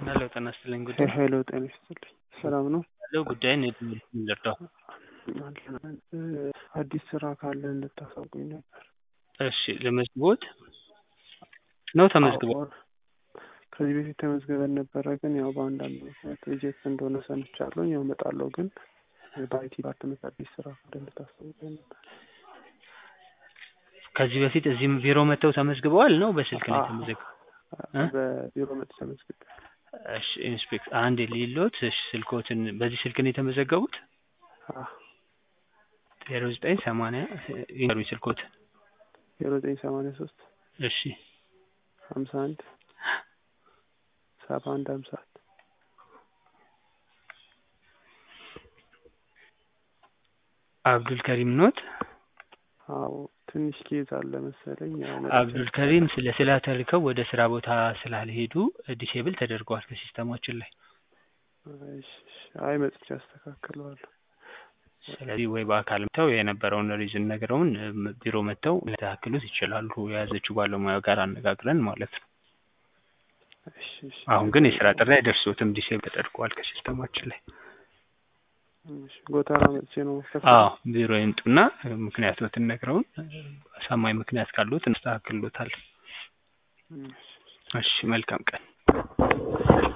ሄሎ ጤና ይስጥልኝ ጉዳይ ሄሎ ጤና ይስጥልኝ ሰላም ነው ያለው ጉዳይን የትምህርት ልርዳው አዲስ ስራ ካለ እንድታሳውቁኝ ነበር እሺ ለመዝግቦት ነው ተመዝግቦ ከዚህ በፊት ተመዝግበን ነበረ ግን ያው በአንዳንድ ምክንያት ሪጀክት እንደሆነ ሰምቻለሁ ያው እመጣለሁ ግን በአይቲ ዲፓርትመንት አዲስ ስራ ካለ እንድታሳውቁኝ ነበር ከዚህ በፊት እዚህም ቢሮ መጥተው ተመዝግበዋል ነው በስልክ ነው የተመዘገበው በቢሮ መጥተው ተመዝግበዋል እሺ ኢንስፔክት አንድ የሌሎት እሺ ስልኮትን በዚህ ስልክ ነው የተመዘገቡት ዜሮ ዘጠኝ ሰማንያ ይንገሩኝ ስልኮት ዜሮ ዘጠኝ ሰማንያ ሶስት እሺ ሀምሳ አንድ ሰባ አንድ ሀምሳ አንድ አብዱል ከሪም ኖት አዎ ትንሽ ኬዝ አለ መሰለኝ አብዱል ከሪም ስለ ስላተልከው ወደ ስራ ቦታ ስላልሄዱ ዲሴብል ተደርገዋል ከሲስተማችን ላይ አይ መጥቼ አስተካክለዋለሁ ስለዚህ ወይ በአካል መጥተው የነበረውን ሪዝን ነግረውን ቢሮ መጥተው ሊያስተካክሉት ይችላሉ የያዘችው ባለሙያ ጋር አነጋግረን ማለት ነው አሁን ግን የስራ ጥሪ አይደርሶትም ዲሴብል ተደርገዋል ከሲስተማችን ላይ ጎተራ መጥቼ ነው አዎ ቢሮ ይምጡና ምክንያቶትን ነግረውን አሳማኝ ምክንያት ካሉት እናስተካክሎታል እሺ መልካም ቀን